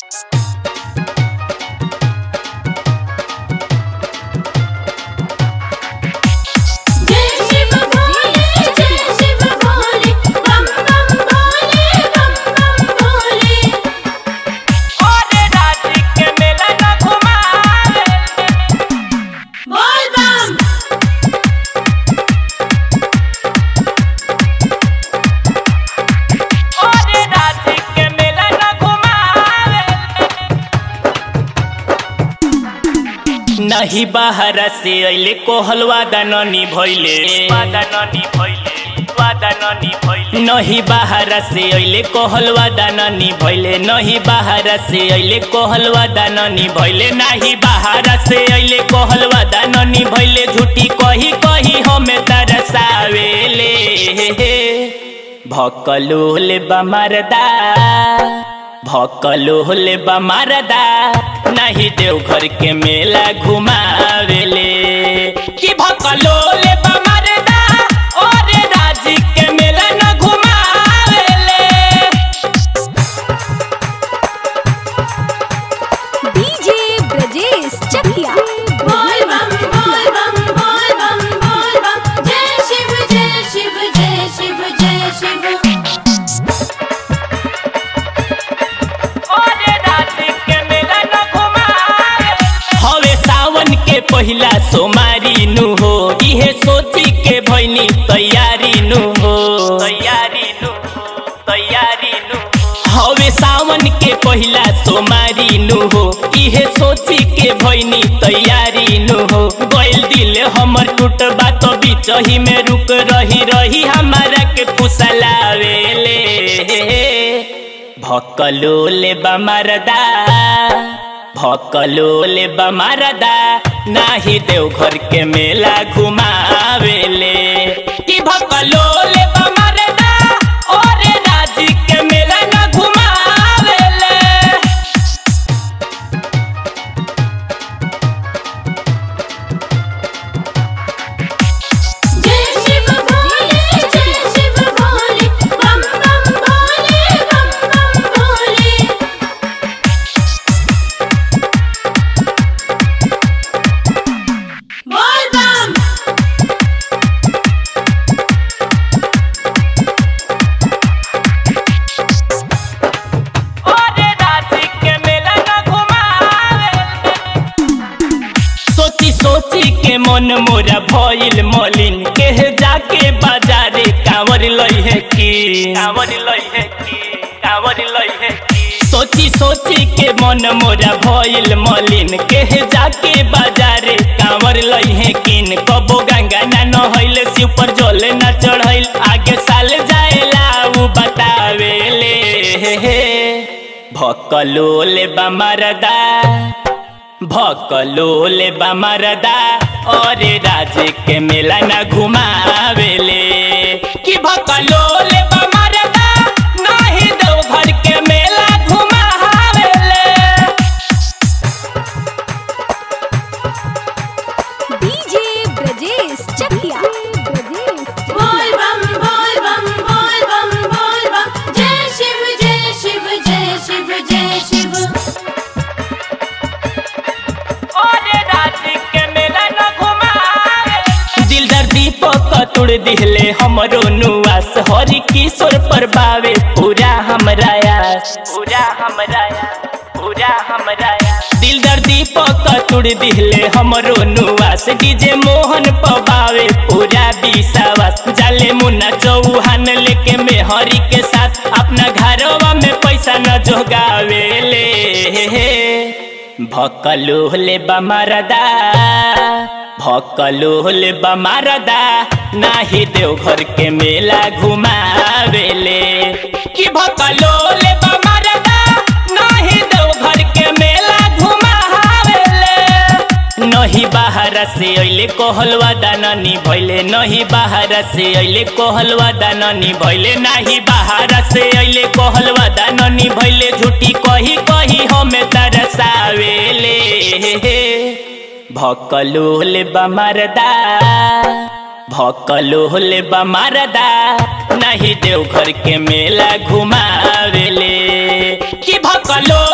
जय शिव भोले जय शिव भोले बम बम भोले बम बम भोले ओरे राजी के मेला न घुमावे बोल बम ओरे राजी के मेला न घुमावे नहीं बाहर से अइले कोहलवा दाननी भइले दाननी भइले दाननी भइले नहीं बाहर से अइले कोहलवा दाननी भइले नहीं बाहर से अइले कोहलवा दाननी भइले नहीं बाहर से अइले कोहलवा दाननी भइले झूठी कही कही हमें तरसावेले भकलोल बमरदा भकलोल बमरदा नहीं देवघर के मेला घुमावेले कि भकलोल बमरदा और राजी के मेला न घुमावेले डीजे ब्रजेश चकिया बोल बम बोल बम बोल बम बोल बम जय शिव जय शिव जय शिव जय शिव और राजी के मेला न घुमावेले हवे सावन के पहिला सोमारी नु हो इहे सोची के भइनी तैयारी नु हो तैयारी नु हो तैयारी नु हवे सावन के पहिला सोमारी नु हो इहे सोची के भइनी तैयारी नु हो गइल दिल हमर टूटबा तो बिचही में रुक रही रही हमारा के फुसलावेले भकलोले बमरदा भकलोले बमरदा नाही देवघर के मेला घुमावेले कि भकलोले बमरदा और राजी के मेला न घुमावेले जय शिव भोले जय शिव भोले बम बम भोले बम बम भोले बोल बम और राजी के मेला न घुमावेले सोची सोची के मन मोरा भइल मलिन के जाके बाजारे कांवर लइहे की कांवर लइहे की कांवर लइहे की सोची सोची के मन मोरा भइल मलिन के जाके बाजारे कांवर लइहे किन कबो गंगा ना नहइल शिव पर जल ना चढ़इल आगे साल जाएला उ बतावेले भकलोले बमरदा भकलोल बमरदा और राजे के मेला न घुमावेले कि भकलोल बमरदा नहीं देवघर के मेला घुमावेले डीजे ब्रजेश चकिया बोल बम बोल बम बोल बम बोल बम जय शिव जय शिव जय शिव जय शिव और राजे के मेला न घुमावेले दिल दर दीपक तुड़ दिहले हमरो नुआस हरि किशोर पर बावे पूरा हमरा आस पूरा हमरा आस पूरा हमरा आस दिल दर दीपक तुड़ दिहले हमरो नुआस डीजे मोहन पबावे पूरा विश्वास जाले मुन्ना चौहान लेके में हरि के साथ अपना घरवा में पैसा न जोगावेले भकलोले बमरदा भकलोले बमरदा नाही देवघर के मेला घुमावेले कि भकलोले बमरदा नाही देवघर के मेला घुमावेले नहीं बाहर से अइले कोहलवा दाननी भइले नहीं बाहर से अइले कोहलवा दाननी भइले नहीं बाहर से अइले कोहलवा दाननी भइले झूठी कही कही हमें तरसावेले भकलोल बमरदा भकलोल बमरदा नहीं देवघर के मेला घुमावेले कि भकलो